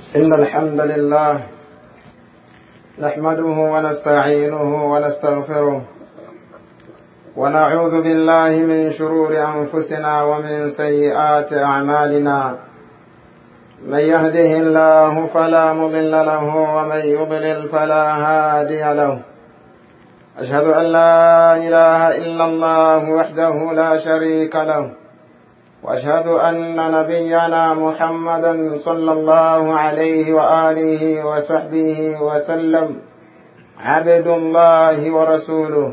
إن الحمد لله نحمده ونستعينه ونستغفره ونعوذ بالله من شرور أنفسنا ومن سيئات أعمالنا من يهده الله فلا مضل له ومن يضلل فلا هادي له أشهد أن لا إله إلا الله وحده لا شريك له وأشهد أن نبينا محمدا صلى الله عليه وآله وصحبه وسلم عبد الله ورسوله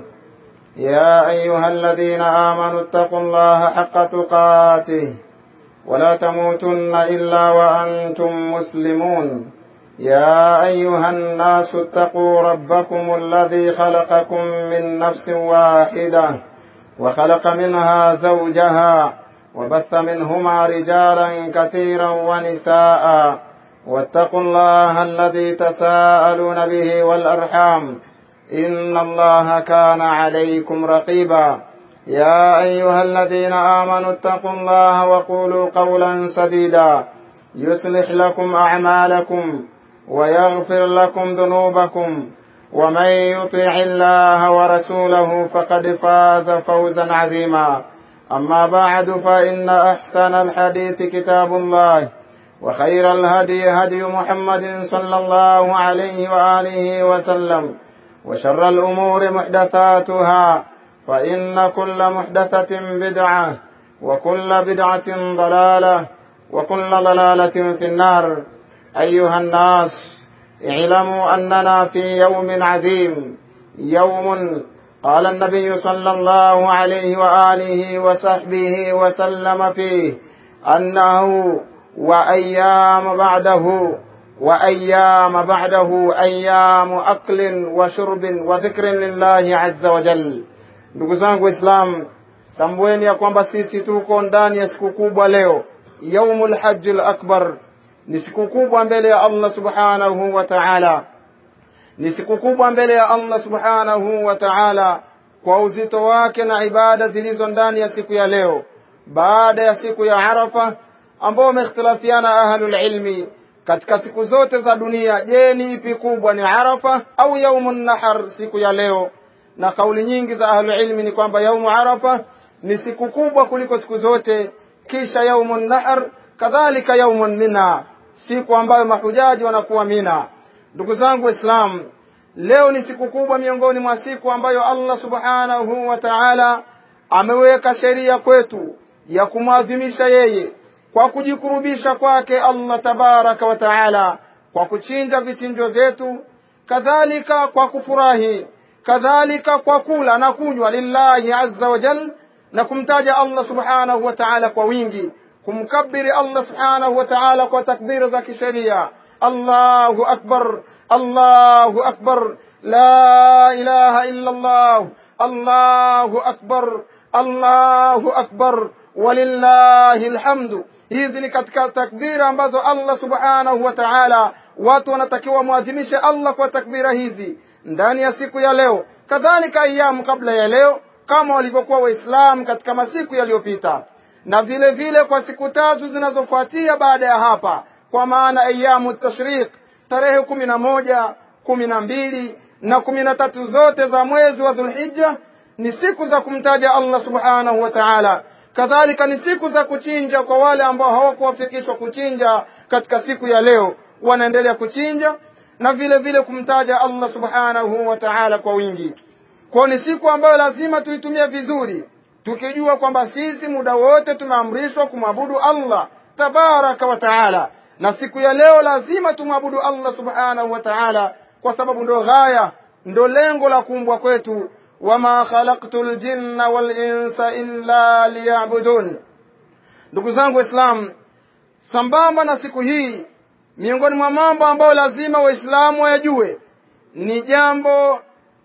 يا أيها الذين آمنوا اتقوا الله حق تقاته ولا تموتن إلا وأنتم مسلمون يا أيها الناس اتقوا ربكم الذي خلقكم من نفس واحدة وخلق منها زوجها وبث منهما رجالا كثيرا ونساء واتقوا الله الذي تساءلون به والأرحام إن الله كان عليكم رقيبا يا أيها الذين آمنوا اتقوا الله وقولوا قولا سديدا يصلح لكم أعمالكم ويغفر لكم ذنوبكم ومن يطع الله ورسوله فقد فاز فوزا عظيما أما بعد فإن أحسن الحديث كتاب الله وخير الهدي هدي محمد صلى الله عليه وآله وسلم وشر الأمور محدثاتها فإن كل محدثة بدعة وكل بدعة ضلالة وكل ضلالة في النار أيها الناس اعلموا أننا في يوم عظيم يوم قال النبي صلى الله عليه وآله وصحبه وسلم فيه أنه وأيام بعده وأيام بعده أيام أكل وشرب وذكر لله عز وجل ndugu zangu waislamu tambueni ya kwamba sisi tuko ndani ya siku kubwa leo yaumul hajji akbar ni siku kubwa mbele ya allah subhanahu wa taala ni siku kubwa mbele ya allah subhanahu wa taala kwa uzito wake na ibada zilizo ndani ya siku ya leo baada ya siku ya arafa ambao wameikhtilafiana ahlulilmi katika siku zote za dunia je ni ipi kubwa ni arafa au yaumu nahar siku ya leo na kauli nyingi za ahlulilmi ni kwamba yaumu arafa ni siku kubwa kuliko siku zote kisha yaumu nahar kadhalika yaumu mina siku ambayo mahujaji wanakuwa mina ndugu zangu waislamu leo ni siku kubwa miongoni mwa siku ambayo allah subhanahu wa taala ameweka sheria kwetu ya kumwadhimisha yeye kwa kujikurubisha kwake allah tabaraka wa taala kwa kuchinja vichinjwa vyetu kadhalika kwa kufurahi kadhalika kwa kula na kunywa lillahi azza wa jal na kumtaja allah subhanahu wa taala kwa wingi kumkabiri allah subhanahu wa taala kwa takbira za kisheria allahu akbar allahu akbar la ilaha illa allah allahu akbar allahu akbar walillahi lhamdu hizi ni katika takbira ambazo allah subhanahu wa taala watu wanatakiwa mwadhimishe allah kwa takbira hizi ndani ya siku ya leo kadhalika ayamu kabla ya leo kama walivyokuwa waislamu katika masiku yaliyopita na vile vile kwa siku tatu zinazofuatia baada ya hapa kwa maana ayamu tashriq tarehe kumi na moja kumi na mbili na kumi na tatu zote za mwezi wa dhulhija ni siku za kumtaja allah subhanahu wa taala kadhalika ni siku za kuchinja kwa wale ambao hawakuwafikishwa kuchinja katika siku ya leo wanaendelea kuchinja na vile vile kumtaja allah subhanahu wa taala kwa wingi kwao ni siku ambayo lazima tuitumie vizuri tukijua kwamba sisi muda wote tumeamrishwa kumwabudu allah tabaraka wa taala na siku ya leo lazima tumwabudu allah subhanahu wa taala kwa sababu ndo ghaya ndo lengo la kuumbwa kwetu wama khalaqtu ljinna walinsa illa liyabudun ndugu zangu waislamu sambamba na siku hii miongoni mwa mambo ambayo lazima waislamu wayajue ni jambo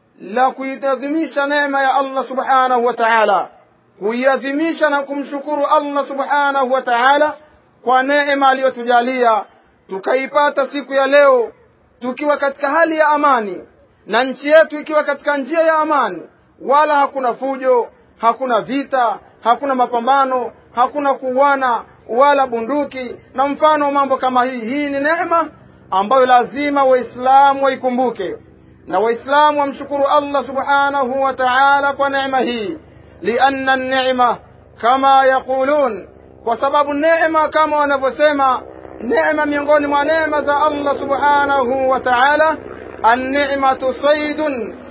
la kuitadhimisha neema ya allah subhanahu wa taala kuiadhimisha na kumshukuru allah subhanahu wa taala kwa neema aliyotujalia tukaipata siku ya leo tukiwa katika hali ya amani na nchi yetu ikiwa katika njia ya amani wala hakuna fujo hakuna vita hakuna mapambano hakuna kuuana wala bunduki na mfano wa mambo kama hii hii ni neema ambayo lazima waislamu waikumbuke na waislamu wamshukuru allah subhanahu wa taala kwa neema hii lianna nema kama yaqulun kwa sababu neema kama wanavyosema neema miongoni mwa neema za allah subhanahu wa taala النعمة صيد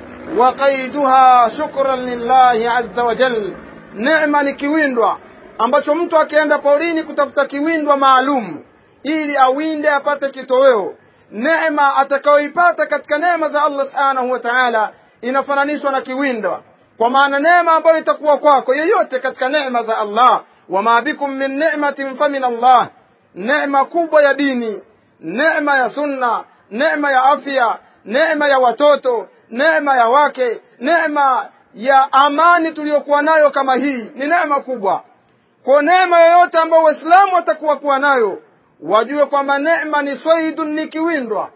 وقيدها شكرا لله عز وجل neema ni kiwindwa ambacho mtu akienda porini kutafuta kiwindwa maalum ili awinde apate kitoweo neema atakayoipata katika neema za allah subhanahu wa taala inafananishwa na kiwindwa kwa maana neema ambayo itakuwa kwako yoyote katika neema za allah wama bikum min ni'matin famin allah neema kubwa ya dini neema ya sunna neema ya afya neema ya watoto neema ya wake neema ya amani tuliyokuwa nayo kama hii ni neema kubwa kwa neema yoyote ambayo waislamu watakuwa kuwa nayo wajue kwamba neema ni swaidun ni kiwindwa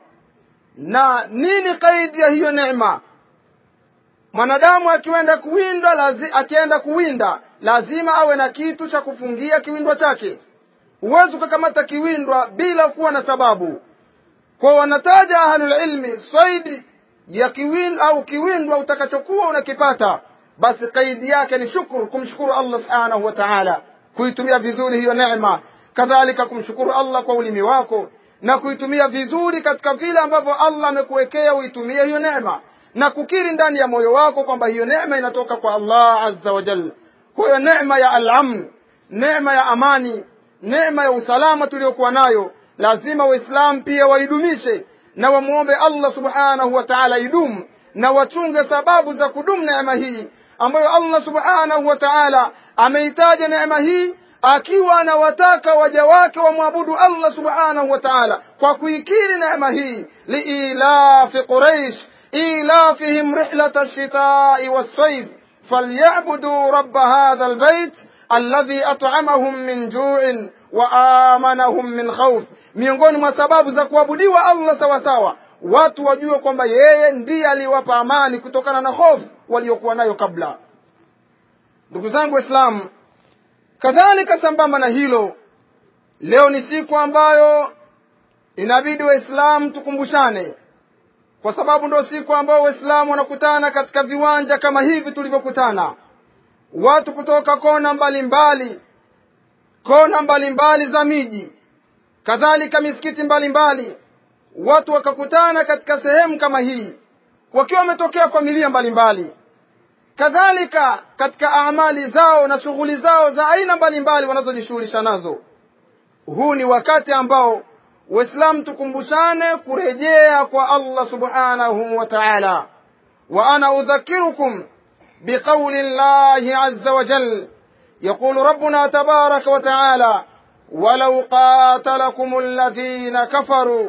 na nini kaidi ya hiyo neema mwanadamu akienda kuwinda lazi, akienda kuwinda lazima awe na kitu cha kufungia kiwindwa chake huwezi ukakamata kiwindwa bila kuwa na sababu kwa wanataja ahlulilmi swaidi ya kiwin au kiwindwa utakachokuwa unakipata basi kaidi yake ni shukuru kumshukuru allah subhanahu wa taala kuitumia vizuri hiyo neema kadhalika kumshukuru allah kwa ulimi wako na kuitumia vizuri katika vile ambavyo allah amekuwekea uitumie hiyo neema na kukiri ndani ya moyo wako kwamba hiyo neema inatoka kwa allah azza wa jal kwa hiyo neema ya alamn neema ya amani neema ya usalama tuliyokuwa nayo lazima waislamu pia waidumishe na wamwombe allah subhanahu wa taala idumu na wachunge sababu za kudumu neema hii ambayo allah subhanahu wa taala ameitaja neema hii akiwa anawataka waja wake wamwabudu allah subhanahu wa taala kwa kuikiri neema hii liilafi quraish ilafihim rihlata lshitai wassaif falyabuduu raba hadha lbait alladhi at'amahum min ju'in wa amanahum min khawf miongoni mwa sababu za kuabudiwa allah sawasawa watu wajue kwamba yeye ndiye aliwapa amani kutokana na hofu waliokuwa nayo kabla ndugu zangu waislamu kadhalika sambamba na hilo leo ni siku ambayo inabidi waislamu tukumbushane kwa sababu ndio siku ambayo waislamu wanakutana katika viwanja kama hivi tulivyokutana watu kutoka kona mbalimbali mbali, kona mbalimbali za miji kadhalika misikiti mbalimbali mbali. watu wakakutana katika sehemu kama hii wakiwa wametokea familia mbalimbali mbali. kadhalika katika amali zao na shughuli zao za aina mbalimbali wanazojishughulisha nazo huu ni wakati ambao waislamu tukumbushane kurejea kwa allah subhanahu wa taala wa ana udhakirukum biqauli llahi aza wajal يقول ربنا تبارك وتعالى ولو قاتلكم الذين كفروا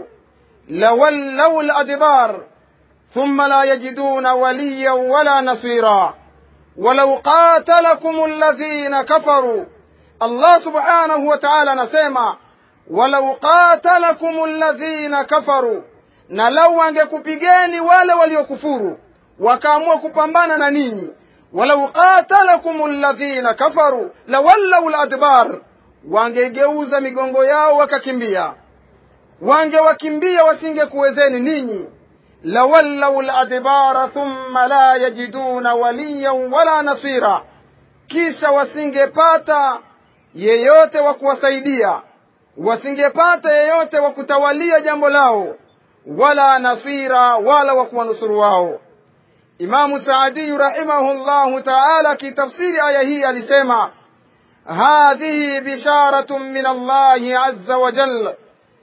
لولوا الأدبار ثم لا يجدون وليا ولا نصيرا ولو قاتلكم الذين كفروا الله سبحانه وتعالى نسيما ولو قاتلكم الذين كفروا na lau wangekupigeni wale waliokufuru wakaamua kupambana na ninyi walau qatalakum alladhina kafaru lawallau ladbar wangegeuza migongo yao wakakimbia wangewakimbia wasingekuwezeni ninyi lawallau ladbara thumma la yajiduna waliyan wala nasira kisha wasingepata yeyote wa kuwasaidia wasingepata yeyote wa kutawalia jambo lao wala nasira wala wa kuwanusuru wao imamu saadiyu rahimahu llahu taala akitafsiri aya hii alisema hadhihi bisharatun min allahi aza wajal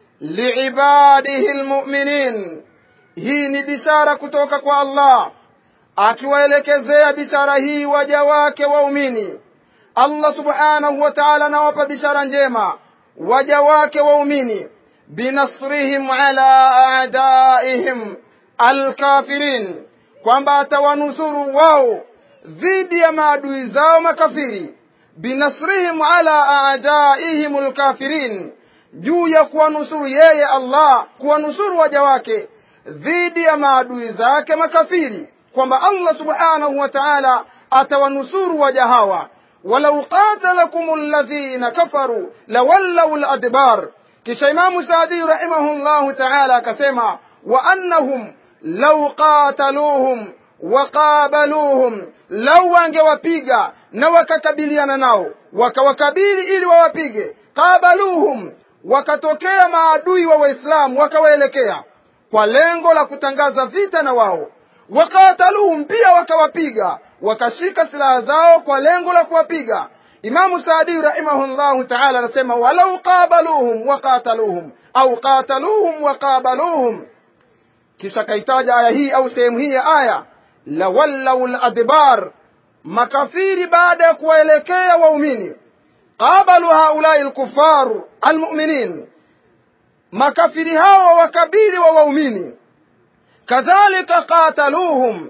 liibadihi lmuminin hii ni bishara kutoka kwa allah akiwaelekezea bishara hii waja wake waumini allah subhanahu wa taala anawapa bishara njema waja wake waumini binasrihim ala adaihim alkafirin kwamba atawanusuru wao dhidi ya maadui zao makafiri binasrihim ala adaihim alkafirin juu ya kuwanusuru yeye allah kuwanusuru waja wake dhidi ya maadui zake makafiri kwamba allah subhanahu wa taala atawanusuru waja hawa walau qatalakum alladhina kafaru lawallau ladbar kisha imamu saadi rahimahullahu taala akasema wa annahum lau qataluhum waqabaluhum lau wangewapiga na wakakabiliana nao wakawakabili ili wawapige qabaluhum wakatokea maadui wa waislamu wakawaelekea kwa lengo la kutangaza vita na wao wakataluhum pia wakawapiga wakashika silaha zao kwa lengo la kuwapiga imamu saadi rahimahullahu taala anasema walau qabaluhum waqataluhum au qataluhum waqabaluhum kisha kaitaja aya hii au sehemu hii ya aya lawallau ladbar makafiri baada ya kuwaelekea waumini qabalu haulai lkufaru almuminin makafiri hawa wakabili wa waumini kadhalika qataluhum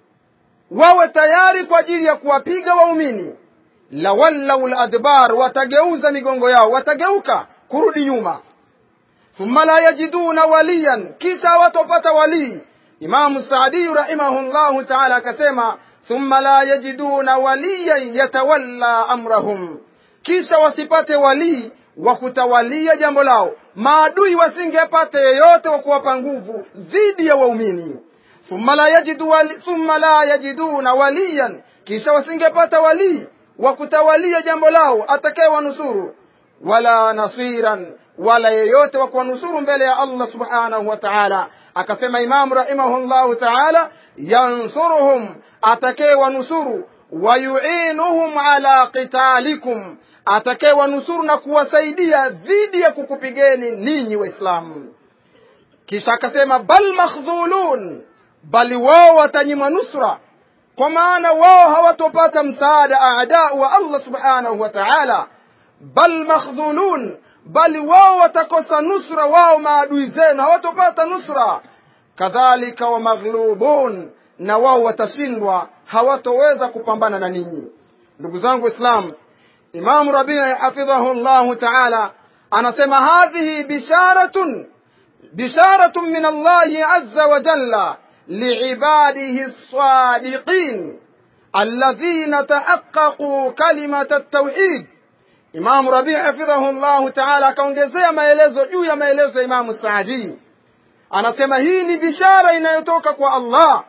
wawe tayari kwa ajili ya kuwapiga waumini lawallau ladbar watageuza migongo yao watageuka kurudi nyuma thumma la yajiduna waliyan kisha hawatopata walii imamu saadiyu rahimahullahu taala akasema thumma la yajiduna waliyan yatawalla amrahum kisha wasipate walii wa kutawalia jambo lao maadui wasingepata yeyote wa kuwapa nguvu dhidi ya waumini thumma la yajidu wali, thumma la yajiduna waliyan kisha wasingepata walii wa kutawalia jambo lao atakaye wanusuru wala nasiran wala yeyote wa kuwanusuru mbele ya Allah subhanahu wa ta'ala akasema imamu rahimahullahu ta'ala yansuruhum atakaye wanusuru wayuinuhum ala qitalikum atakaye wanusuru na kuwasaidia dhidi ya kukupigeni ninyi waislamu kisha akasema bal makhdhulun bali wao watanyimwa nusra kwa maana wao hawatopata msaada aadau wa Allah subhanahu wa ta'ala bal makhdhulun bali wao watakosa nusra wao maadui zenu hawatopata nusra kadhalika wa maghlubun na wao watashindwa hawatoweza kupambana na ninyi ndugu zangu islam imamu rabii hafidhahu llahu taala anasema hadhihi bisharatun bisharatun min allahi azza wa jalla liibadihi lsadiqin alladhina tahaqqaquu kalimata altauhid imamu rabii hafidhahu llahu taala akaongezea maelezo juu ya maelezo ya imamu saadii anasema hii ni bishara inayotoka kwa allah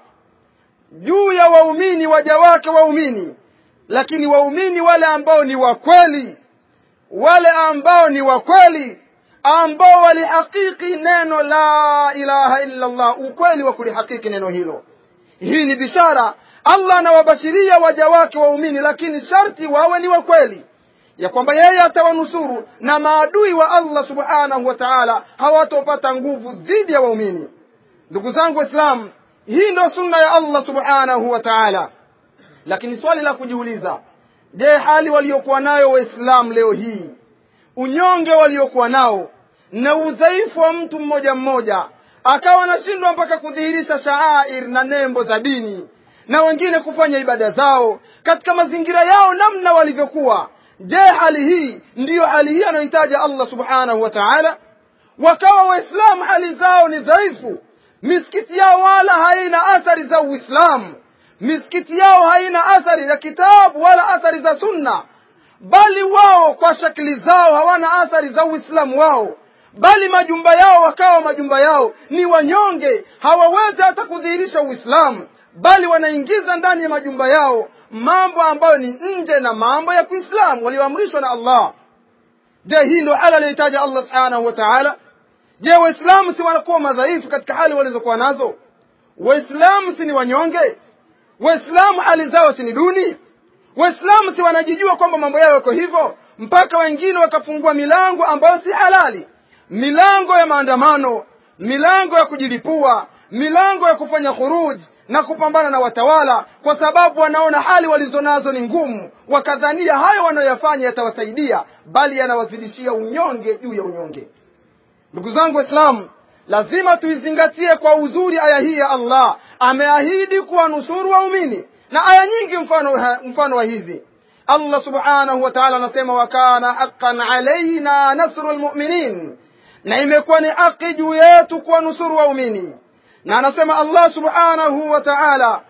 juu ya waumini waja wake waumini lakini waumini wale ambao ni wakweli wale ambao ni wakweli ambao walihakiki neno la ilaha illa allah ukweli wa kulihakiki neno hilo hii ni bishara allah anawabashiria waja wake waumini lakini sharti wawe ni wakweli ya kwamba yeye atawanusuru na maadui wa allah subhanahu wa taala hawatopata nguvu dhidi ya waumini ndugu zangu waislamu hii ndo sunna ya allah subhanahu wa taala lakini swali la kujiuliza je hali waliokuwa nayo waislamu leo hii unyonge waliokuwa nao na udhaifu wa mtu mmoja mmoja akawa anashindwa mpaka kudhihirisha shaair na nembo za dini na wengine kufanya ibada zao katika mazingira yao namna walivyokuwa je hali hii ndiyo hali hii anayohitaja allah subhanahu wa taala wakawa waislamu hali zao ni dhaifu misikiti yao wala haina athari za uislamu misikiti yao haina athari za kitabu wala athari za sunna bali wao kwa shakli zao hawana athari za uislamu wao bali majumba yao wakawa majumba yao ni wanyonge hawawezi hata kudhihirisha uislamu bali wanaingiza ndani ya majumba yao mambo ambayo ni nje na mambo ya kiislamu walioamrishwa na allah je hii ndio hali aliyohitaja allah subhanahu wa taala je waislamu si wanakuwa madhaifu katika hali walizokuwa nazo waislamu si ni wanyonge waislamu hali zao si ni duni waislamu si wanajijua kwamba mambo yao yako hivyo mpaka wengine wakafungua milango ambayo si halali milango ya maandamano milango ya kujilipua milango ya kufanya khuruj na kupambana na watawala kwa sababu wanaona hali walizonazo ni ngumu wakadhania hayo wanayoyafanya yatawasaidia bali yanawazidishia unyonge juu ya unyonge ndugu zangu waislamu lazima tuizingatie kwa uzuri aya hii ya allah ameahidi kuwanusuru waumini na aya nyingi mfano, mfano wa hizi allah subhanahu wa taala anasema wakana haqan alaina nasru lmuminin na imekuwa ni haki juu yetu kuwanusuru waumini na anasema allah subhanahu wa taala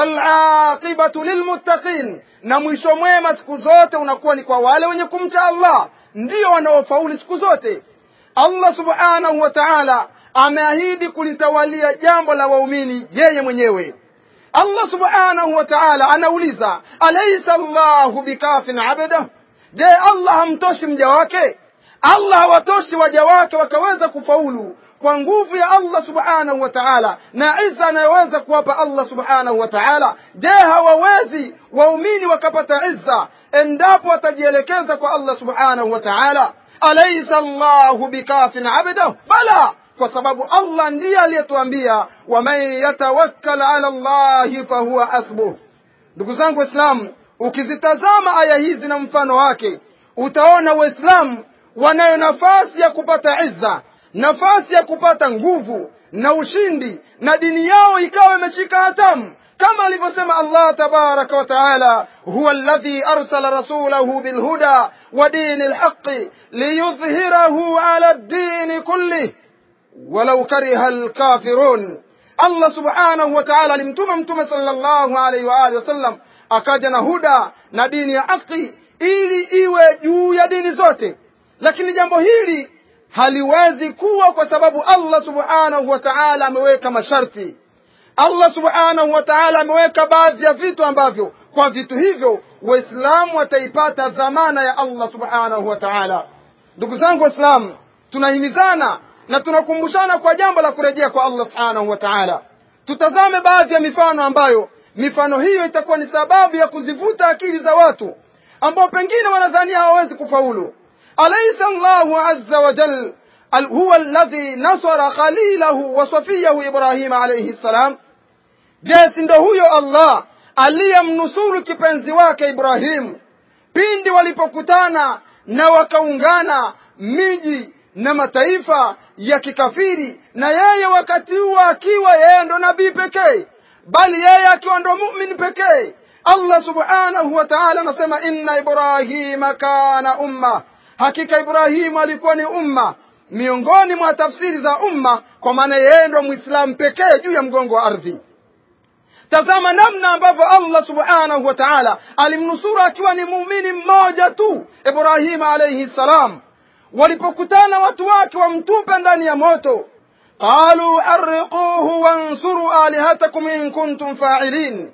walaqibatu lilmuttaqin na mwisho mwema siku zote unakuwa ni kwa wale wenye kumcha allah ndiyo wanaofauli siku zote allah subhanahu wa taala ameahidi kulitawalia jambo la waumini yeye mwenyewe allah subhanahu wa taala anauliza alaisa llahu bikafin abdah je allah hamtoshi mja wake allah hawatoshi waja wake wakaweza kufaulu kwa nguvu ya allah subhanahu wa taala na iza anayoweza kuwapa allah subhanahu wa taala je hawawezi waumini wakapata izza endapo watajielekeza kwa allah subhanahu wa taala alaisa llahu bikafin abdah bala kwa sababu allah ndiye aliyetuambia waman yatawakkal ala llahi fahuwa hasbuh ndugu zangu waislamu ukizitazama aya hizi na mfano wake utaona waislamu wanayo nafasi ya kupata izza nafasi ya kupata nguvu na ushindi na dini yao ikawa imeshika hatamu kama alivyosema allah tabaraka wa taala huwa alladhi arsala rasulahu bilhuda wa dini lhaqi liyudhhirahu ala ddini kullih walau kariha alkafirun allah subhanahu wa taala alimtuma mtume sallallahu alaihi wa alihi wasallam akaja na huda na dini ya haki ili iwe juu ya dini zote lakini jambo hili haliwezi kuwa kwa sababu allah subhanahu wa taala ameweka masharti allah subhanahu wa taala ameweka baadhi ya vitu ambavyo kwa vitu hivyo waislamu wataipata dhamana ya allah subhanahu wa taala ndugu zangu waislamu tunahimizana na tunakumbushana kwa jambo la kurejea kwa allah subhanahu wa taala tutazame baadhi ya mifano ambayo mifano hiyo itakuwa ni sababu ya kuzivuta akili za watu ambao pengine wanadhania hawawezi kufaulu alaysa llahu azza wa jal huwa alladhi nasara khalilahu wa safiyahu ibrahima alayhi ssalam je si ndo huyo allah aliyemnusuru kipenzi wake ibrahimu pindi walipokutana na wakaungana miji na mataifa ya kikafiri na yeye wakati huo akiwa yeye ndo nabii pekee bali yeye akiwa ndo mumin pekee allah subhanahu wa taala anasema inna ibrahima kana umma hakika ibrahimu alikuwa ni umma miongoni mwa tafsiri za umma kwa maana yeye ndo mwislamu pekee juu ya mgongo wa ardhi tazama namna ambavyo allah subhanahu wa taala alimnusuru akiwa ni muumini mmoja tu ibrahima alaihi ssalam walipokutana watu wake wamtupe ndani ya moto qalu harriquhu wansuru alihatakum in kuntum failin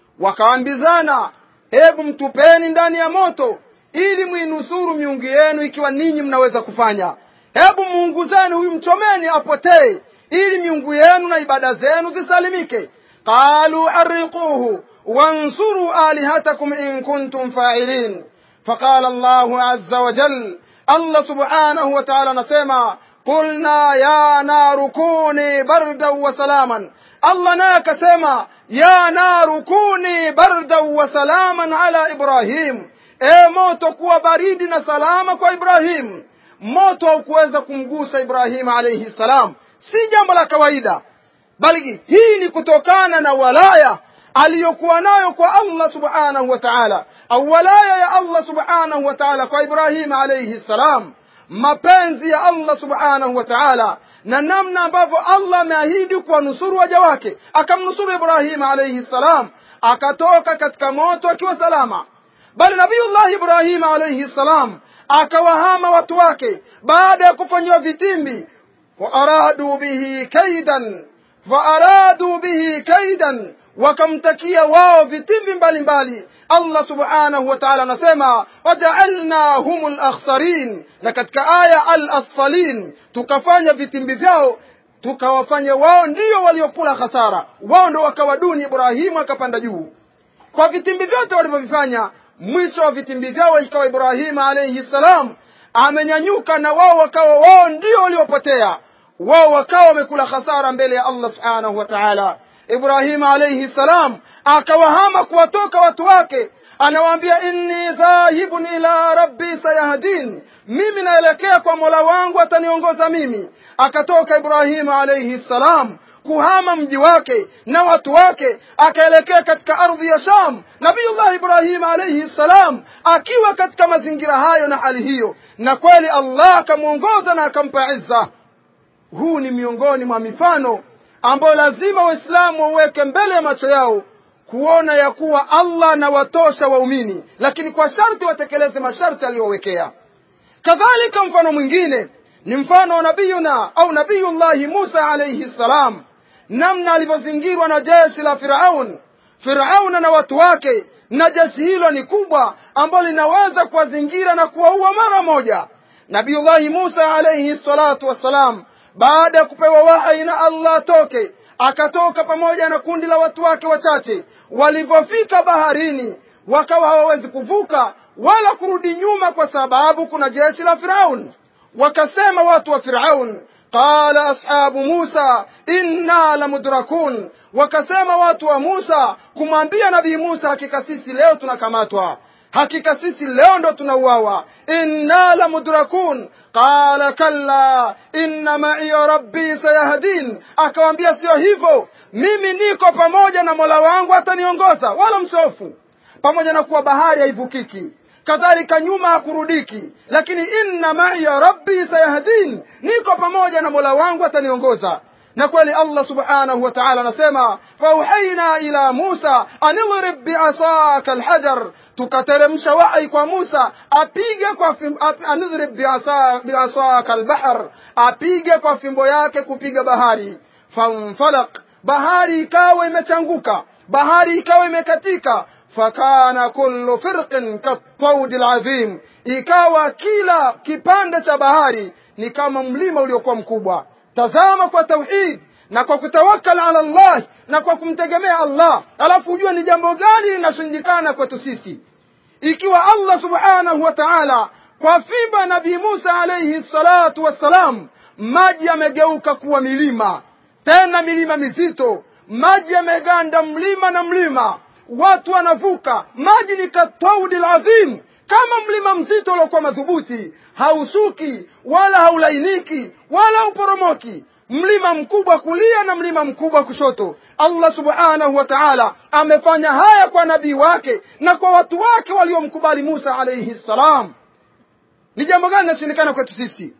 wakaambizana hebu mtupeni ndani ya moto ili mwinusuru miungu yenu ikiwa ninyi mnaweza kufanya hebu muunguzeni huyu mchomeni apotee ili miungu yenu na ibada zenu zisalimike qalu harriquhu wansuru alihatakum in kuntum failin فقال الله عز وجل الله سبحانه وتعالى نسمع قلنا يا نار كوني بردا وسلاما الله ناك سما يا نار كوني بردا وسلاما على إبراهيم e moto kuwa baridi na salama kwa ibrahim moto haukuweza kumgusa ibrahim alaihi salam si jambo la kawaida bali hii ni kutokana na walaya aliyokuwa nayo kwa allah subhanahu wa taala au walaya ya allah subhanahu wa taala kwa ibrahim alaihi salam mapenzi ya allah subhanahu wa taala na namna ambavyo allah ameahidi kuwanusuru waja wake akamnusuru ibrahima alaihi salam akatoka katika moto akiwa salama bali nabiyullahi ibrahima alaihi salam akawahama watu wake baada ya kufanyiwa vitimbi waaradu bihi kaidan waaradu bihi kaidan wakamtakia wao vitimbi mbalimbali allah subhanahu wa taala anasema wajaalnahum lakhsarin na katika aya al asfalin tukafanya vitimbi vyao tukawafanya wao ndio waliokula hasara wao ndo wakawa duni ibrahimu akapanda juu kwa vitimbi vyote walivyovifanya mwisho wa vitimbi vyao ikawa ibrahima alaihi salam amenyanyuka na wao wakawa wao ndio waliopotea wao wakawa wamekula hasara mbele ya allah subhanahu wa taala ibrahima alaihi salam akawahama kuwatoka watu wake anawaambia inni dhahibun ila rabbi sayahdin mimi naelekea kwa mola wangu ataniongoza mimi akatoka ibrahima alaihi salam kuhama mji wake na watu wake akaelekea katika ardhi ya sham nabiyullah ibrahima alaihi salam akiwa katika mazingira hayo na hali hiyo na kweli allah akamwongoza na akampa izza huu ni miongoni mwa mifano ambayo lazima waislamu waweke mbele ya macho yao kuona ya kuwa allah anawatosha waumini lakini kwa sharti watekeleze masharti aliyowekea kadhalika mfano mwingine ni mfano wa nabiyuna au nabiyullahi musa alaihi ssalam namna alivyozingirwa na jeshi la firaun firauna na watu wake na jeshi hilo ni kubwa ambalo linaweza kuwazingira na kuwaua mara moja nabiyullahi musa alaihi salatu wassalam baada ya kupewa wahai na allah atoke akatoka pamoja na kundi la watu wake wachache walivyofika baharini wakawa hawawezi kuvuka wala kurudi nyuma kwa sababu kuna jeshi la firaun wakasema watu wa firaun qala ashabu musa inna lamudrakun wakasema watu wa musa kumwambia nabii musa hakika sisi leo tunakamatwa hakika sisi leo ndo tunauawa inna lamudrakun qala kalla inna maiya rabbi sayahdin akawambia sio hivyo mimi niko pamoja na mola wangu ataniongoza wala msofu pamoja na kuwa bahari haivukiki kadhalika nyuma hakurudiki lakini inna maiya rabbi sayahdin niko pamoja na mola wangu ataniongoza na kweli allah subhanahu wa taala anasema fauhaina ila musa anidrib biasaka alhajar tukateremsha wahyi kwa musa apige kwa anidrib biasaka albahr apige kwa fimbo yake kupiga bahari fanfalaq bahari ikawa imechanguka bahari ikawa imekatika fakana kullu firqin kattaudi ladhim ikawa kila kipande cha bahari ni kama mlima uliokuwa mkubwa tazama kwa tauhid na kwa kutawakal ala Allah na kwa kumtegemea Allah alafu ujue ni jambo gani linashindikana kwetu sisi ikiwa Allah subhanahu wa ta'ala kwa fimba nabii Musa alayhi salatu wassalam maji yamegeuka kuwa milima tena milima mizito maji yameganda mlima na mlima watu wanavuka maji ni kataudi lazim kama mlima mzito uliokuwa madhubuti hausuki wala haulainiki wala uporomoki mlima mkubwa kulia na mlima mkubwa kushoto allah subhanahu wa taala amefanya haya kwa nabii wake na kwa watu wake waliomkubali musa alaihi ssalam ni jambo gani linashindikana kwetu sisi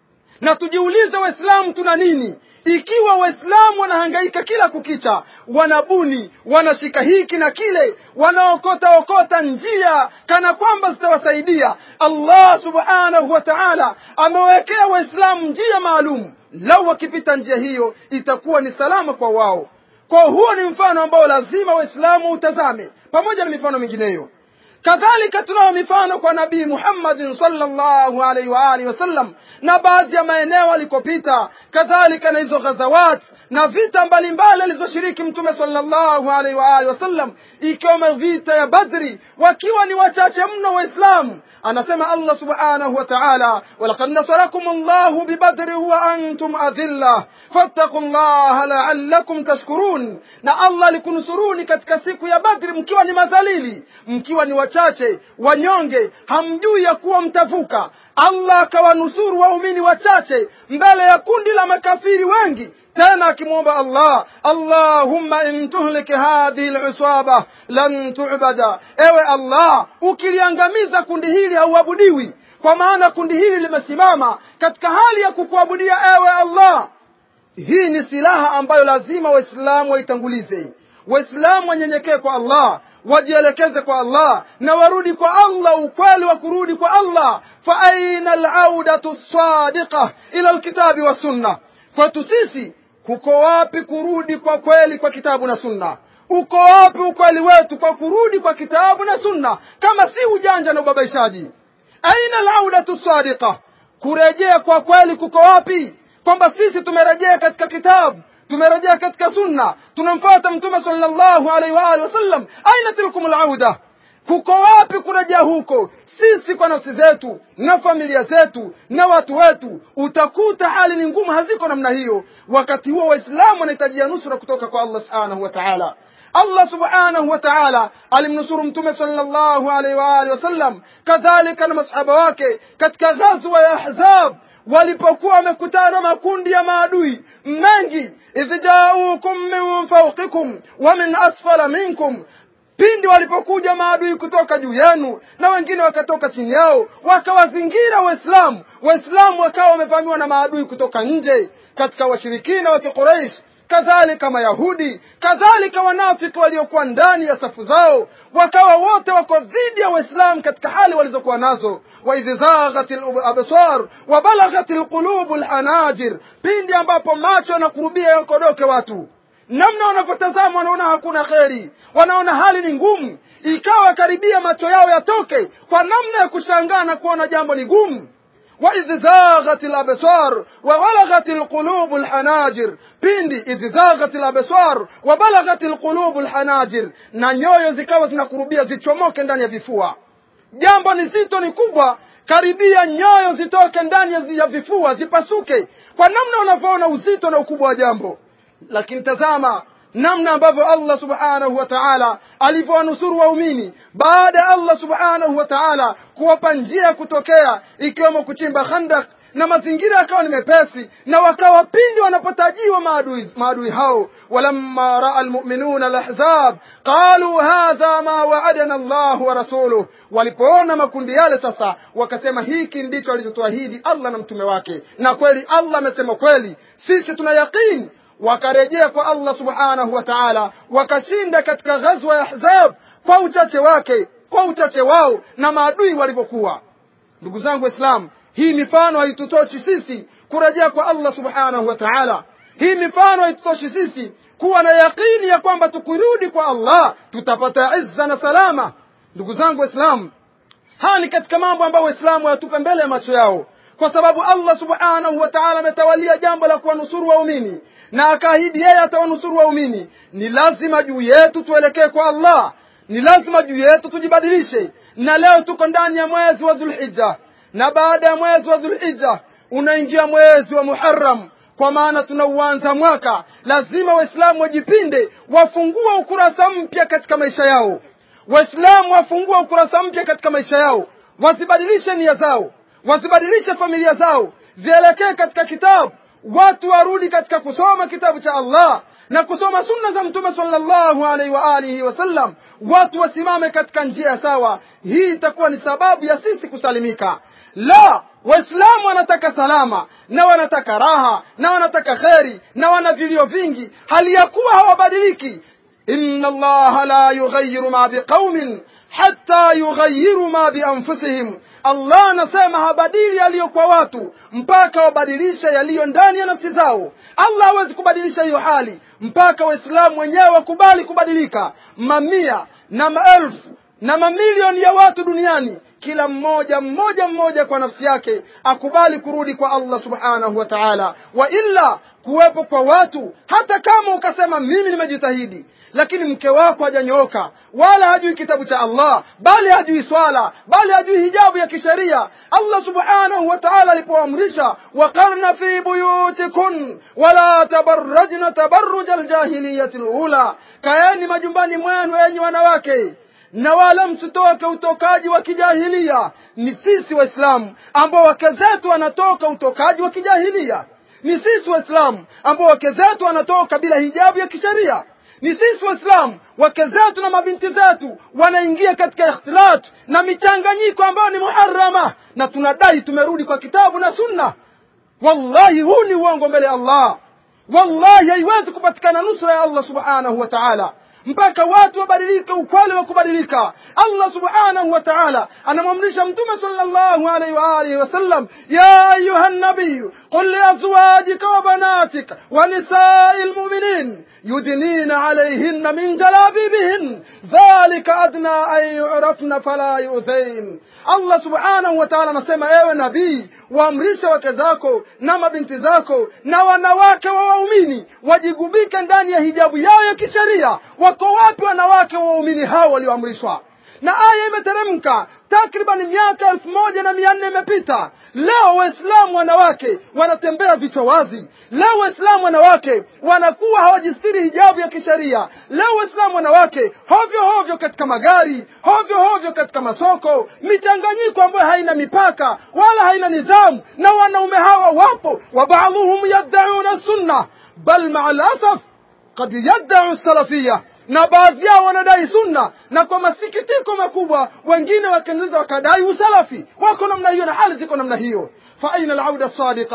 na tujiulize waislamu tuna nini ikiwa waislamu wanahangaika kila kukicha wanabuni wanashika hiki na kile wanaokota okota njia kana kwamba zitawasaidia allah subhanahu wa taala amewekea waislamu njia maalum lau wakipita njia hiyo itakuwa ni salama kwa wao kwa huo ni mfano ambao lazima waislamu utazame pamoja na mifano mingineyo kadhalika tunao mifano kwa nabii muhammadin salllahu alaihi waalihi wasallam na baadhi ya maeneo alikopita kadhalika na hizo ghazawat na vita mbalimbali alizoshiriki mtume salllahu alaihi waalihi wasallam ikiwemo vita ya badri wakiwa ni wachache mno waislamu anasema allah subhanahu wa taala walaqad nasarakum llahu bibadri wa antum adhilla fattaku llaha laalakum tashkurun na allah alikunusuruni katika siku ya badri mkiwa ni madhalili mkiwa ni wachache wanyonge hamjui ya kuwa mtavuka allah akawanusuru waumini wachache mbele ya kundi la makafiri wengi tena akimwomba allah allahumma in tuhlik hadhihi lusaba lan tubada ewe allah ukiliangamiza kundi hili hauabudiwi kwa maana kundi hili limesimama katika hali ya kukuabudia ewe allah hii ni silaha ambayo lazima waislamu waitangulize waislamu wanyenyekee kwa allah wajielekeze kwa allah na warudi kwa allah ukweli wa kurudi kwa allah fa aina laudatu sadiqa ila lkitabi wassunna kwetu sisi kuko wapi kurudi kwa kweli kwa kitabu na sunna uko wapi ukweli wetu kwa kurudi kwa kitabu na sunna kama si ujanja na ubabaishaji aina laudatu sadiqa kurejea kwa kweli kuko wapi kwamba sisi tumerejea katika kitabu tumerejea katika sunna tunamfuata mtume sallallahu alaihi wa alihi wasallam aina tilkum lauda kuko wapi kurejea huko sisi kwa nafsi zetu na familia zetu na watu wetu utakuta hali ni ngumu haziko namna hiyo wakati huo waislamu wanahitajia nusura kutoka kwa allah subhanahu wa taala allah subhanahu wa taala alimnusuru mtume sallallahu alaihi wa alihi wasallam kadhalika na masahaba wake katika ghazwa ya ahzab walipokuwa wamekutana makundi ya maadui mengi idh jaukum min fauqikum wa min asfala minkum pindi walipokuja maadui kutoka juu yenu na wengine wakatoka chini yao wakawazingira waislamu waislamu wakawa wamevamiwa na maadui kutoka nje katika washirikina wa kiquraish kadhalika mayahudi kadhalika wanafiki waliokuwa ndani ya safu zao wakawa wote wako dhidi ya waislamu katika hali walizokuwa nazo waidh zaghat labsar wa balaghat lqulubu lhanajir pindi ambapo macho yanakurubia yakodoke watu namna wanavyotazama wanaona hakuna kheri wanaona hali ni ngumu ikawa karibia macho yao yatoke kwa namna ya kushangaa na kuona jambo ni gumu وإذ زاغت الأبصار وبلغت القلوب الحناجر pindi idh zaghat labsar wa balaghat alqulub alhanajir na nyoyo zikawa zinakurubia zichomoke ndani ya vifua jambo ni zito ni kubwa karibia nyoyo zitoke ndani ya vifua zipasuke kwa namna unavyoona uzito na ukubwa wa jambo lakini tazama namna ambavyo Allah subhanahu wa ta'ala alivyowanusuru waumini baada ya Allah subhanahu wa ta'ala kuwapa njia ya kutokea ikiwemo kuchimba khandak na mazingira yakawa ni mepesi na wakawa pindi wanapotajiwa maadui, maadui hao walamma raa almu'minuna alahzab qalu hadha ma wa'adana Allah wa rasuluh walipoona makundi yale sasa wakasema hiki ndicho alichotuahidi Allah na mtume wake na kweli Allah amesema kweli sisi tuna yaqini wakarejea kwa Allah subhanahu wa ta'ala wakashinda katika ghazwa ya Ahzab kwa uchache wake kwa uchache wao na maadui walivyokuwa ndugu zangu waislamu hii mifano haitutoshi sisi kurejea kwa Allah subhanahu wa ta'ala hii mifano haitutoshi sisi kuwa na yaqini ya kwamba tukirudi kwa Allah tutapata izza na salama ndugu zangu waislamu haya ni katika mambo ambayo waislamu wayatupe mbele ya macho yao kwa sababu Allah subhanahu wa ta'ala ametawalia jambo la kuwanusuru waumini na akaahidi yeye atawanusuru waumini ni lazima juu yetu tuelekee kwa Allah ni lazima juu yetu tujibadilishe na leo tuko ndani ya mwezi wa Dhulhijja na baada ya mwezi wa Dhulhijja unaingia mwezi wa Muharram kwa maana tunauanza mwaka lazima waislamu wajipinde wafungue ukurasa mpya katika maisha yao waislamu wafungue ukurasa mpya katika maisha yao wasibadilishe nia zao wasibadilishe familia zao zielekee katika kitabu watu warudi katika kusoma kitabu cha Allah na kusoma sunna za mtume sallallahu alaihi wa alihi wasallam watu wasimame katika njia sawa hii itakuwa ni sababu ya sisi kusalimika la waislamu wanataka salama na wanataka raha na wanataka kheri na wana vilio vingi hali ya kuwa hawabadiliki inna allaha la yughayyiru ma biqaumin hatta yughayyiru ma bianfusihim Allah anasema habadili yaliyo kwa watu mpaka wabadilishe yaliyo ndani ya nafsi zao. Allah hawezi kubadilisha hiyo hali mpaka Waislamu wenyewe wakubali kubadilika. Mamia na maelfu na mamilioni ya watu duniani, kila mmoja mmoja mmoja kwa nafsi yake akubali kurudi kwa Allah subhanahu wa ta'ala, wa illa kuwepo kwa watu, hata kama ukasema mimi nimejitahidi lakini mke wako hajanyooka wala hajui kitabu cha Allah bali hajui swala bali hajui hijabu ya kisheria Allah subhanahu wa ta'ala alipoamrisha waqarna fi buyutikun wala tabarrajna tabarruj aljahiliyati alula kaeni majumbani mwenu enyi wanawake na wala msitoke utokaji wa kijahilia ni sisi waislamu ambao wake zetu wanatoka utokaji wa kijahilia ni sisi waislamu ambao wake zetu wanatoka bila hijabu ya kisheria ni sisi waislamu wake zetu na mabinti zetu wanaingia katika ikhtilat na michanganyiko ambayo ni muharama na tunadai tumerudi kwa kitabu na sunna wallahi huu ni uongo mbele ya allah wallahi haiwezi kupatikana nusra ya allah subhanahu wa taala mpaka watu wabadilike ukweli wa kubadilika allah subhanahu wa taala anamwamrisha mtume sallallahu alaihi wa alihi wasallam ya ayuha nabiyu qul liazwajika wa banatika wa nisai lmuminin yudnina alaihinna min jalabibihin dhalika adna an yurafna fala yudhain allah subhanahu wa taala anasema ewe nabii waamrishe wake zako na mabinti zako na wanawake wa waumini wajigubike ndani ya hijabu yao ya kisheria wako wapi wanawake wa waumini hao walioamrishwa na aya imeteremka takriban miaka elfu moja na mia nne imepita leo waislamu wanawake wanatembea vichwa wazi leo waislamu wanawake wanakuwa hawajistiri hijabu ya kisheria leo waislamu wanawake hovyo hovyo katika magari hovyo hovyo katika masoko michanganyiko ambayo haina mipaka wala haina nidhamu na wanaume hawa wapo wa baadhuhum yaddauna sunna bal maa lasaf kad yaddau salafia na baadhi yao wanadai sunna na kwa masikitiko makubwa wengine wakiendeleza wakadai usalafi wako namna hiyo na hali ziko namna hiyo fa aina alauda sadiqa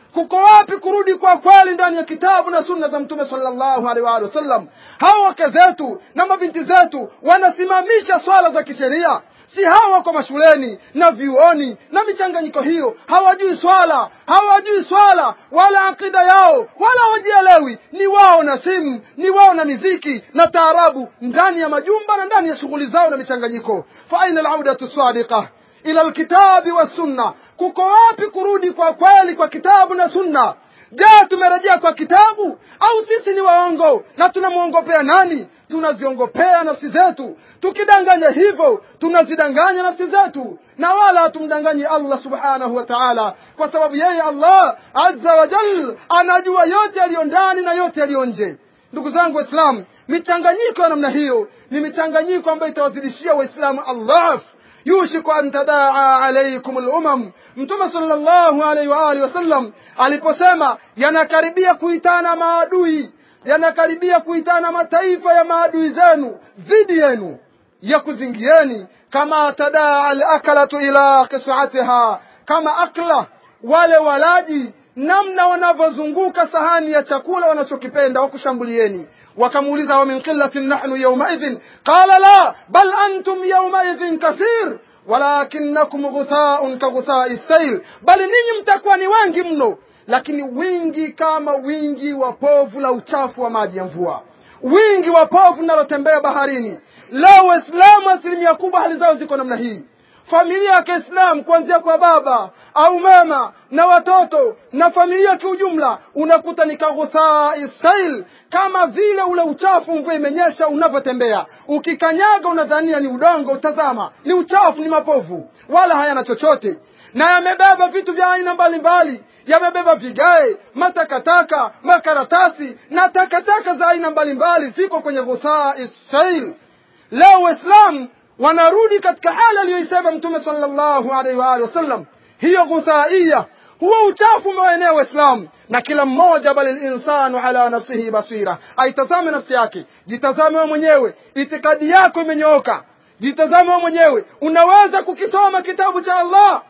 kuko wapi kurudi kwa kweli ndani ya kitabu na sunna za mtume sallallahu alaihi wa alihi wasallam hao wake zetu na mabinti zetu wanasimamisha swala za kisheria si hawa wako mashuleni na vyuoni na michanganyiko hiyo hawajui swala hawajui swala wala akida yao wala hawajielewi ni wao na simu ni wao na miziki na taarabu ndani ya majumba na ndani ya shughuli zao na michanganyiko fa aina alaudatu sadiqa ila alkitabi wassunna kuko wapi kurudi kwa kweli kwa kitabu na sunna je tumerejea kwa kitabu au sisi ni waongo na tunamwongopea nani tunaziongopea nafsi zetu tukidanganya hivyo tunazidanganya nafsi zetu na wala hatumdanganyi allah subhanahu wa taala kwa sababu yeye allah azza wa jal anajua yote yaliyo ndani na yote yaliyo nje ndugu zangu waislamu michanganyiko ya namna hiyo ni michanganyiko ambayo itawazidishia waislamu allah yushiku an tadaa alaikum lumam mtume sallallahu alaihi wa alihi wasallam aliposema yanakaribia kuitana maadui yanakaribia kuitana mataifa ya maadui zenu dhidi yenu ya kuzingieni kama tadaa alakalatu ila kisatiha kama akla wale walaji namna wanavyozunguka sahani ya chakula wanachokipenda wakushambulieni wakamuuliza wa min qillatin nahnu yaumaidhin qala la bal antum yaumaidhin kathir walakinakum ghuthaun kaghuthai sail bali ninyi mtakuwa ni wengi mno lakini wingi kama wingi wa povu la uchafu wa maji ya mvua wingi wa povu linalotembea baharini leo waislamu asilimia kubwa hali zao ziko namna hii familia ya kiislam kuanzia kwa baba au mama na watoto na familia kiujumla unakuta ni kaghuthaa isail kama vile ule uchafu mvua imenyesha unavyotembea ukikanyaga unadhania ni udongo utazama ni uchafu ni mapovu wala hayana chochote na yamebeba vitu vya aina mbalimbali yamebeba vigae matakataka makaratasi na takataka za aina mbalimbali ziko kwenye ghuthaa isail leo waislamu wanarudi katika hali aliyoisema mtume sallallahu alaihi wa alihi wasallam hiyo ghuthaia huo uchafu umewaenea waislamu na kila mmoja bali linsanu ala nafsihi basira aitazame nafsi yake jitazame wewe mwenyewe itikadi yako imenyooka jitazame wewe mwenyewe unaweza kukisoma kitabu cha allah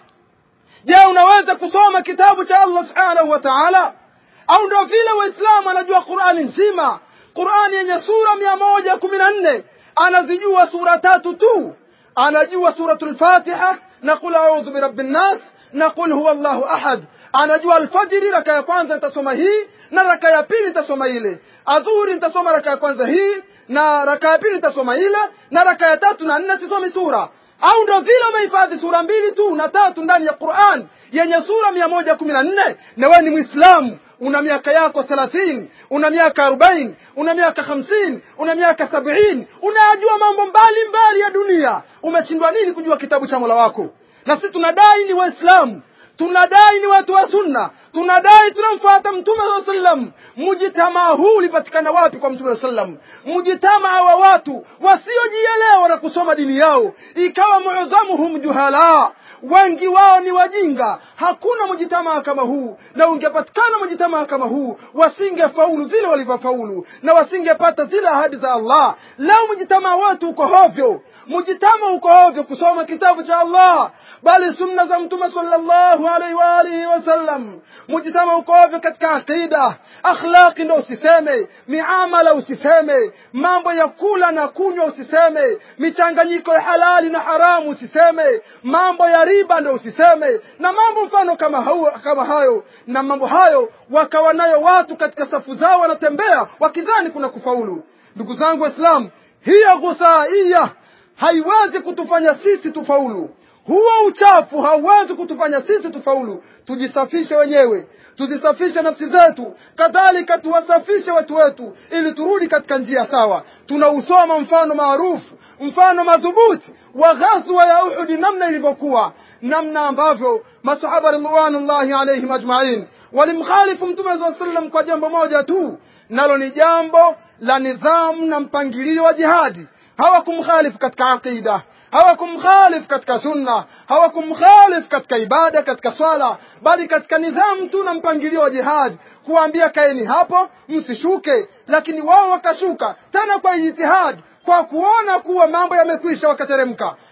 je unaweza kusoma kitabu cha allah subhanahu wa taala au ndio vile waislamu anajua qurani nzima qurani yenye sura mia moja kumi na nne anazijua sura tatu tu anajua suratul fatiha na qul a'udhu birabbi nnas na qul huwa allahu ahad anajua alfajiri raka ya kwanza nitasoma hii na raka ya pili nitasoma ile adhuhuri nitasoma raka ya kwanza hii na raka ya pili nitasoma ile na raka ya tatu na nne sisomi sura au ndo vile umehifadhi sura mbili tu na tatu ndani ya quran yenye sura mia moja kumi na nne na wewe ni mwislamu una miaka yako thelathini una miaka arobaini una miaka hamsini una miaka sabini unayajua mambo mbalimbali mbali ya dunia umeshindwa nini kujua kitabu cha mola wako na sisi tunadai ni waislamu tunadai ni watu wa sunna tunadai tunamfuata mtume saa sallam mujitamaa huu ulipatikana wapi kwa mtume saa sallam mujitamaa wa watu wasiojielewa na kusoma dini yao ikawa muzamuhum juhala wengi wao ni wajinga hakuna mujitamaa kama huu na ungepatikana mujitamaa kama huu wasingefaulu vile walivyofaulu na wasingepata zile ahadi za allah leo mujitamaa wetu uko hovyo mujitama uko hovyo kusoma kitabu cha allah bali sunna za mtume sallallahu alaihi wa alihi wasallam mujitama uko hovyo katika aqida akhlaqi ndo usiseme miamala usiseme mambo ya kula na kunywa usiseme michanganyiko ya halali na haramu usiseme mambo ya riba ndo usiseme na mambo mfano kama, hau, kama hayo na mambo hayo wakawa nayo watu katika safu zao wanatembea wakidhani kuna kufaulu ndugu zangu waislamu hiyo ghusaiya haiwezi kutufanya sisi tufaulu huo uchafu hauwezi kutufanya sisi tufaulu tujisafishe wenyewe tuzisafishe nafsi zetu kadhalika tuwasafishe watu wetu ili turudi katika njia sawa tunausoma mfano maarufu mfano madhubuti wa ghazwa ya uhudi namna ilivyokuwa namna ambavyo masahaba ridwanullahi alaihim ajmain walimkhalifu mtume saa sallam kwa jambo moja tu nalo ni jambo la nidhamu na mpangilio wa jihadi hawakumkhalifu katika aqida hawakumkhalifu katika sunna hawakumkhalifu katika ibada katika swala bali katika nidhamu tu na mpangilio wa jihadi kuwaambia kaeni hapo msishuke lakini wao wakashuka tena kwa ijtihadi kwa kuona kuwa mambo yamekwisha wakateremka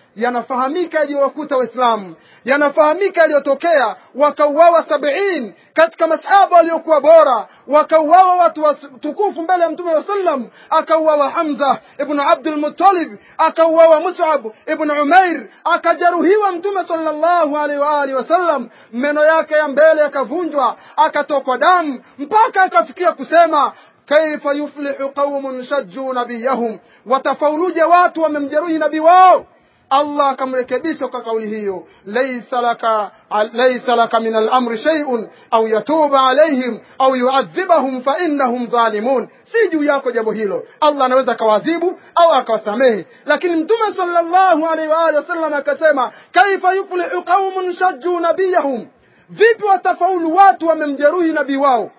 yanafahamika yaliyowakuta waislamu yanafahamika yaliyotokea wakauawa sabiin katika masahaba waliokuwa bora wakauawa watu watukufu mbele ya mtume wa sallam akauawa hamza ibnu abdulmutalib akauawa musab ibnu umair akajeruhiwa mtume sallallahu alaihi wa alihi wasallam meno yake ya mbele yakavunjwa akatokwa damu mpaka akafikia kusema kaifa yuflihu qaumun shajjuu nabiyahum watafauluje watu wamemjeruhi nabii wao allah akamrekebisha kwa kauli hiyo laisa laka laisa laka min alamri shay'un au yatuba alaihim au yuadhibahum fa innahum dhalimun si juu yako jambo hilo allah anaweza akawaadhibu au akawasamehe lakini mtume sallallahu alaihi wa alihi wasallam akasema kaifa yuflihu qaumun shajjuu nabiyahum vipi watafaulu watu wamemjeruhi nabii wao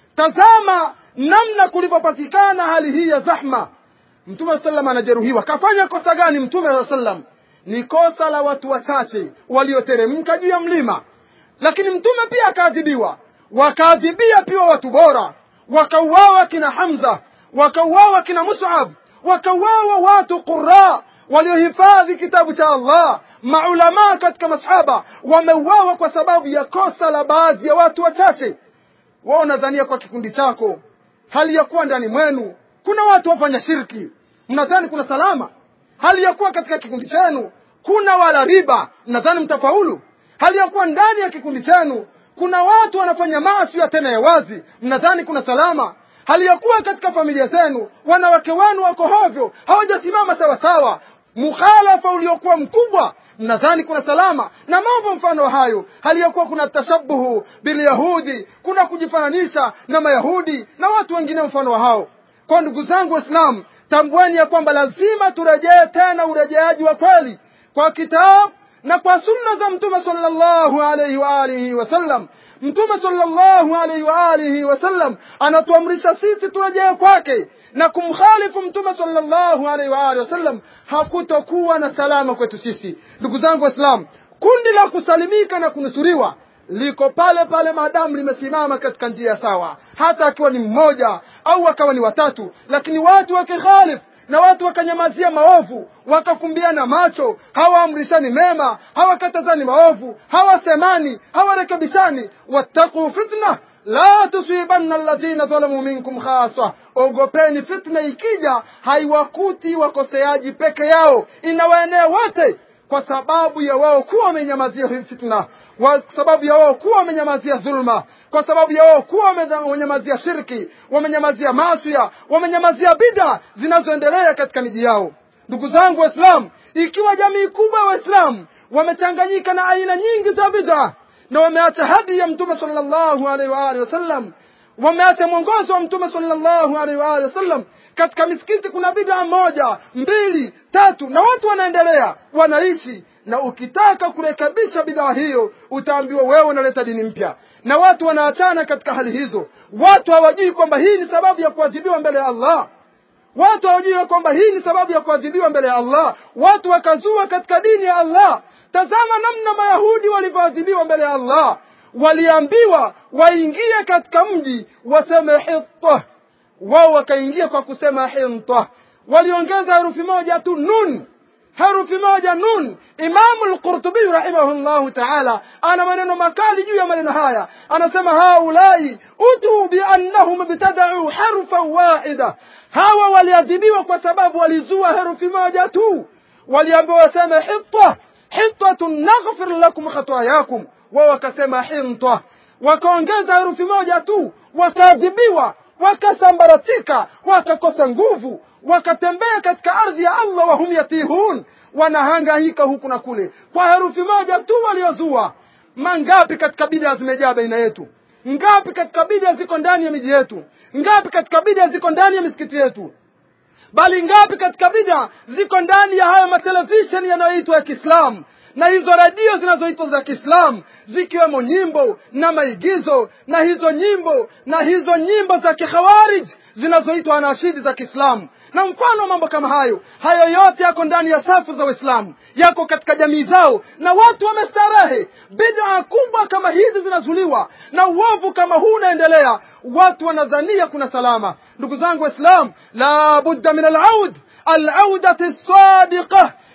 tazama namna kulivyopatikana hali hii ya zahma mtume sallam anajeruhiwa kafanya kosa gani mtume sallam ni kosa la watu wachache walioteremka juu ya mlima lakini mtume pia akaadhibiwa wakaadhibia pia watu bora wakauawa kina hamza wakauawa kina musab wakauawa watu qura waliohifadhi kitabu cha allah maulamaa katika masahaba wameuawa kwa sababu ya kosa la baadhi ya watu wachache wao nadhania kwa kikundi chako hali ya kuwa ndani mwenu kuna watu wafanya shirki mnadhani kuna salama hali ya kuwa katika kikundi chenu kuna wala riba mnadhani mtafaulu hali ya kuwa ndani ya kikundi chenu kuna watu wanafanya maasi ya tena ya wazi mnadhani kuna salama hali ya kuwa katika familia zenu wanawake wenu wako hovyo hawajasimama sawasawa mukhalafa uliokuwa mkubwa mnadhani kuna salama na mambo mfano hayo hali ya kuwa kuna tashabuhu bilyahudi kuna kujifananisha na mayahudi na watu wengine mfano wa hao kwa ndugu zangu waislamu tambueni ya kwamba lazima turejee tena urejeaji wa kweli kwa kitabu na kwa sunna za mtume sallallahu alaihi wa alihi wasallam mtume sallallahu alaihi wa alihi wasallam anatuamrisha sisi turejee kwake na kumkhalifu mtume sallallahu alaihi wa alihi wasallam hakutokuwa na salama kwetu sisi ndugu zangu waislamu kundi la kusalimika na kunusuriwa liko pale pale maadamu limesimama katika njia sawa hata akiwa ni mmoja au akawa ni watatu lakini watu wakikhalifu na watu wakanyamazia maovu wakafumbiana macho hawaamrishani mema hawakatazani maovu hawasemani hawarekebishani wattaquu fitna la tusibanna alladhina dhalamu minkum khasa ogopeni fitna ikija haiwakuti wakoseaji peke yao inawaenea wote kwa sababu ya wao kuwa wamenyamazia hii fitna kwa sababu ya wao kuwa wamenyamazia dhulma kwa sababu ya wao kuwa wamenyamazia shirki wamenyamazia maswia wamenyamazia bida zinazoendelea katika miji yao ndugu zangu waislamu ikiwa jamii kubwa ya waislamu wamechanganyika na aina nyingi za bid'a na wameacha hadi ya mtume sallallahu alaihi wa alihi wasallam wameacha mwongozo wa mtume sallallahu alaihi wa alihi wasallam katika misikiti kuna bid'a moja mbili tatu na watu wanaendelea wanaishi na ukitaka kurekebisha bidhaa hiyo utaambiwa wewe unaleta dini mpya na watu wanaachana katika hali hizo watu hawajui kwamba hii ni sababu ya kuadhibiwa mbele ya allah watu hawajui kwamba hii ni sababu ya kuadhibiwa mbele ya allah watu wakazua katika dini ya allah tazama namna mayahudi walivyoadhibiwa mbele ya allah waliambiwa waingie katika mji waseme hitta wao wakaingia kwa kusema hinta waliongeza herufi moja tu nun herufi moja nun imamu lqurtubiy rahimahullahu taala ana maneno makali juu ya maneno haya anasema haulai utuu biannahum ibtadau harfan wahida hawa waliadhibiwa kwa sababu walizua herufi moja tu waliambiwa waseme hitta hittatun naghfir lakum khatayakum wao wakasema hinta wakaongeza herufi moja tu wakaadhibiwa wakasambaratika wakakosa nguvu wakatembea katika ardhi ya allah wahum yatihun wanahangaika huku na kule kwa herufi moja tu waliozua mangapi katika bidaa zimejaa baina yetu ngapi katika bidaa ziko ndani ya miji yetu ngapi katika bidaa ziko ndani ya misikiti yetu bali ngapi katika bida ziko ndani ya haya matelevisheni yanayoitwa ya kiislamu na hizo redio zinazoitwa za kiislamu zikiwemo nyimbo na maigizo na hizo nyimbo na hizo nyimbo za kikhawarij zinazoitwa anashidi za kiislamu na mfano wa mambo kama hayo hayo yote yako ndani ya safu za waislamu yako katika jamii zao na watu wamestarehe bidaa kubwa kama hizi zinazuliwa na uovu kama huu unaendelea watu wanadhania kuna salama ndugu zangu waislamu la budda min alaud alaudati sadiqa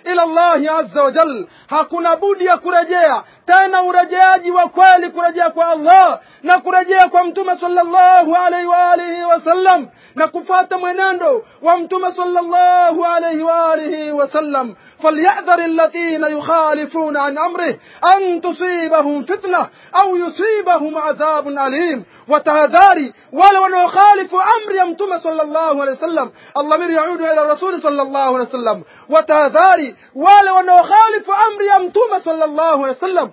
ila allahi azza wa jal hakuna budi ya kurejea tena urejeaji wa kweli kurejea kwa allah na kurejea kwa mtume sallallahu alaihi wa alihi wasallam na kufata mwenendo wa mtume sallallahu alaihi wa alihi wasallam فليحذر الذين يخالفون عن امره ان تصيبهم فتنه او يصيبهم عذاب اليم وتهذاري ولو انه يخالف امر يمتم صلى الله عليه وسلم الضمير يعود الى الرسول صلى الله عليه وسلم وتهذاري ولو انه يخالف امر يمتم صلى الله عليه وسلم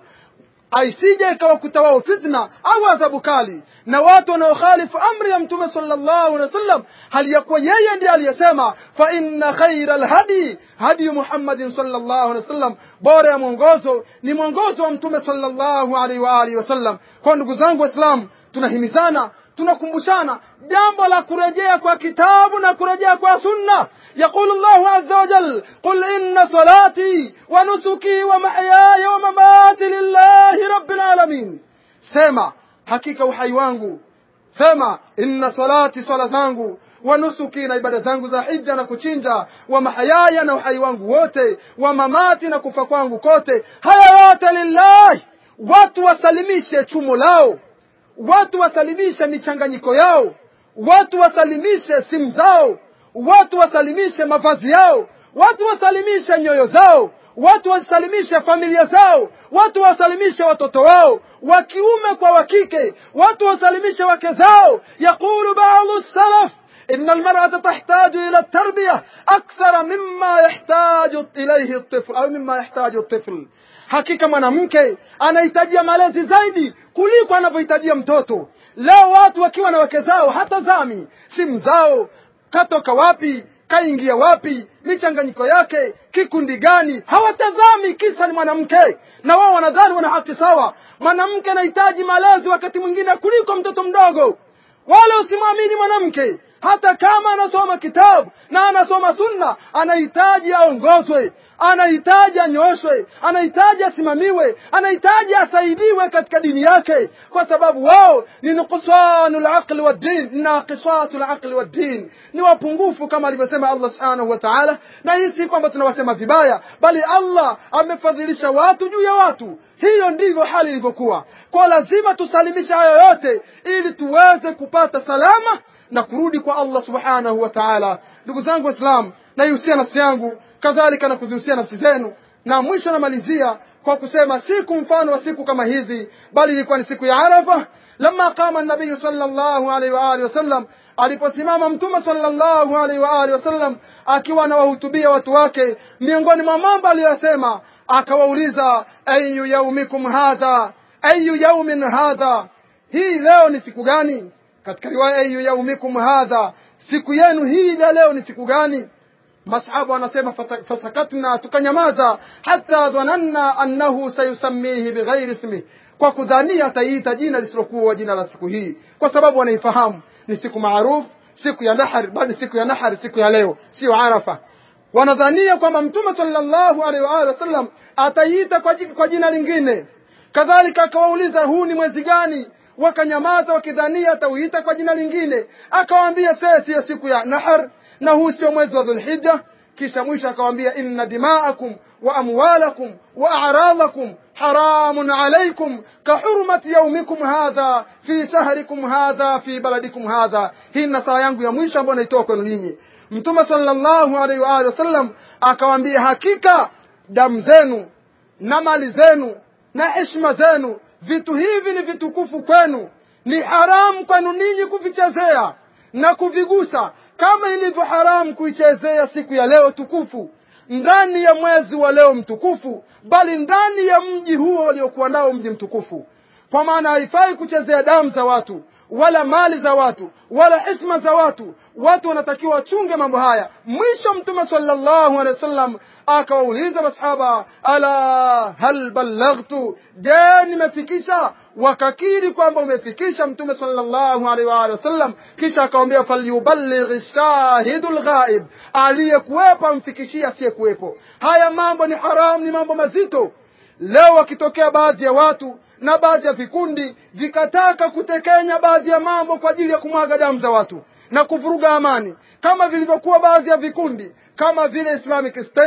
aisije ikawakuta wao fitna au adhabu kali na watu wanaokhalifu amri ya mtume sallallahu alaihi wasallam hali ya kuwa yeye ndiye aliyesema fa inna khaira alhadi hadi muhammadin sallallahu alaihi wasallam bora ya mwongozo ni mwongozo wa mtume sallallahu alaihi wa alihi wasallam kwa ndugu zangu waislamu tunahimizana tunakumbushana jambo la kurejea kwa kitabu na kurejea kwa sunna يقول الله عز وجل قل إن صلاتي ونسكي ومحياي ومماتي لله رب العالمين سما حقيقة وحي wangu sema inna salati swala zangu wa nusuki na ibada zangu za hija na kuchinja wa mahayaya na uhai wangu wote wa mamati na kufa kwangu kote haya yote lillahi watu wasalimishe chumo lao watu wasalimishe michanganyiko yao watu wasalimishe simu zao watu wasalimishe mavazi yao watu wasalimishe nyoyo zao watu wasalimishe familia zao watu wasalimishe watoto wao wa kiume kwa wa kike watu wasalimishe wake zao yaqulu ba'dhu salaf إن المرأة تحتاج إلى التربية أكثر مما يحتاج إليه الطفل أو مما يحتاج الطفل hakika mwanamke anahitajia malezi zaidi kuliko anavyohitajia mtoto leo watu wakiwa na wake zao hata zami simu zao katoka wapi kaingia wapi michanganyiko yake kikundi gani hawatazami kisa ni mwanamke na wao wanadhani wana haki sawa mwanamke anahitaji malezi wakati mwingine kuliko mtoto mdogo wala usimwamini mwanamke hata kama anasoma kitabu na anasoma sunna anahitaji aongozwe anahitaji anyoshwe anahitaji asimamiwe anahitaji asaidiwe katika dini yake kwa sababu wao ni nuqsanu laqli waddin naqisatu laqli waddin ni wapungufu kama alivyosema allah subhanahu wa taala na hii si kwamba tunawasema vibaya bali allah amefadhilisha watu juu ya watu hiyo ndivyo hali ilivyokuwa kwa lazima tusalimishe hayo yote ili tuweze kupata salama na kurudi kwa allah subhanahu wa taala ndugu zangu waislamu naihusia nafsi yangu kadhalika na kuzihusia nafsi zenu na mwisho namalizia kwa kusema siku mfano wa siku kama hizi bali ilikuwa ni siku ya arafa lama qama nabiyu sallallahu alaihi wa alihi wasallam aliposimama mtume sallallahu alaihi wa alihi wasallam akiwa anawahutubia watu wake miongoni mwa mambo aliyosema akawauliza ayu yaumikum hadha ayu yaumin hadha hii leo ni siku gani katika riwaya ayu yaumikum hadha siku yenu hii ya leo ni siku gani masahaba wanasema fasakatna tukanyamaza hata dhananna annahu sayusammihi bighairi ismihi kwa kudhania ataiita jina lisilokuwa jina la siku hii kwa sababu wanaifahamu ni siku maarufu siku ya nahar bali siku ya nahar siku ya leo sio arafa wanadhania kwamba mtume sallallahu alaihi wa alihi wasallam ataiita kwa, kwa jina lingine kadhalika akawauliza huu ni mwezi gani wakanyamaza wakidhania atauita kwa jina lingine akawaambia sasa siyo siku ya nahar na huu sio mwezi wa dhulhija kisha mwisho akawaambia inna dimaakum wa amwalakum wa a'radakum haramun alaykum kahurmati yaumikum hadha fi shahrikum hadha fi baladikum hadha hii na saa yangu ya mwisho ambayo naitoa kwenu nyinyi mtume sallallahu alaihi wa alihi wasallam akawaambia hakika damu zenu na mali zenu na heshima zenu vitu hivi ni vitukufu kwenu ni haramu kwenu ninyi kuvichezea na kuvigusa kama ilivyo haramu kuichezea siku ya leo tukufu ndani ya mwezi wa leo mtukufu bali ndani ya mji huo waliokuwa nao mji mtukufu kwa maana haifai kuchezea damu za watu wala mali za watu wala heshima za watu watu wanatakiwa wachunge mambo haya mwisho mtume sallallahu alaihi wasallam akawauliza masahaba ala hal ballaghtu je nimefikisha wakakiri kwamba umefikisha mtume sallallahu alaihi wa alihi wasallam kisha akawambia falyuballigh shahidu lghaib aliyekuwepo amfikishie asiyekuwepo haya mambo ni haramu ni mambo mazito leo wakitokea baadhi ya watu na baadhi ya vikundi vikataka kutekenya baadhi ya mambo kwa ajili ya kumwaga damu za watu na kuvuruga amani kama vilivyokuwa baadhi ya vikundi kama vile Islamic State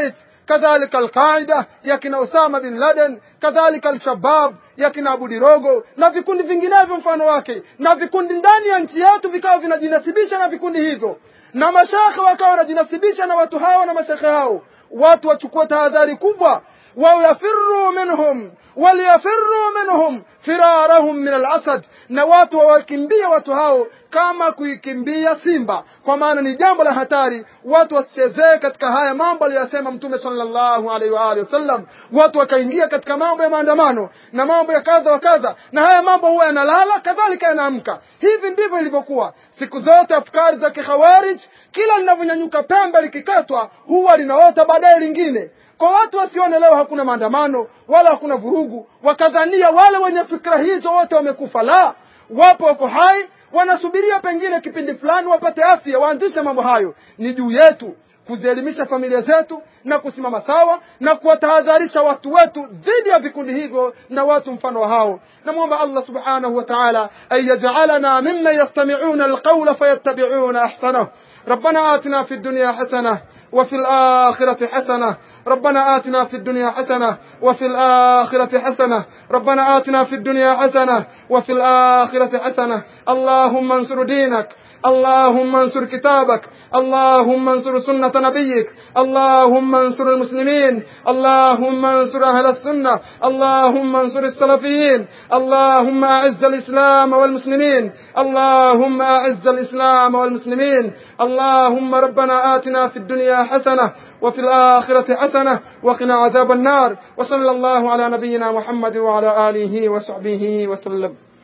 kadhalika alqaida ya kina Osama bin Laden kadhalika alshabab ya kina Abu Dirogo na vikundi vinginevyo mfano wake na vikundi ndani ya nchi yetu vikawa vinajinasibisha na vikundi hivyo na mashekhe wakawa wanajinasibisha na watu hao na mashekhe hao watu wachukue tahadhari kubwa ويفروا منهم وليفروا منهم فرارهم من الأسد na watu wawakimbie watu hao kama kuikimbia simba kwa maana ni jambo la hatari watu wasichezee katika haya mambo aliyosema mtume sallallahu alaihi wa alihi wasallam watu wakaingia katika mambo ya maandamano na mambo ya kadha wa kadha na haya mambo huwa yanalala kadhalika yanaamka hivi ndivyo ilivyokuwa siku zote afkari za kikhawarij kila linavyonyanyuka pembe likikatwa huwa linaota baadaye lingine kwa watu wasione leo hakuna maandamano wala hakuna vurugu wakadhania wale wenye fikra hizo wote wamekufa la wapo wako hai wanasubiria pengine kipindi fulani wapate afya waanzishe mambo hayo ni juu yetu kuzielimisha familia zetu na kusimama sawa na kuwatahadharisha watu wetu dhidi ya vikundi hivyo na watu mfano wa hao namwomba allah subhanahu wa taala an yajalana mimman yastamiuna alqaula fayattabiuna ahsanahu ربنا آتنا في الدنيا حسنة وفي الآخرة حسنة ربنا آتنا في الدنيا حسنة وفي الآخرة حسنة ربنا آتنا في الدنيا حسنة وفي الآخرة حسنة اللهم انصر دينك اللهم انصر كتابك اللهم انصر سنة نبيك اللهم انصر المسلمين اللهم انصر أهل السنة اللهم انصر السلفيين اللهم أعز الإسلام والمسلمين اللهم أعز الإسلام والمسلمين اللهم ربنا آتنا في الدنيا حسنة وفي الآخرة حسنة وقنا عذاب النار وصلى الله على نبينا محمد وعلى آله وصحبه وسلم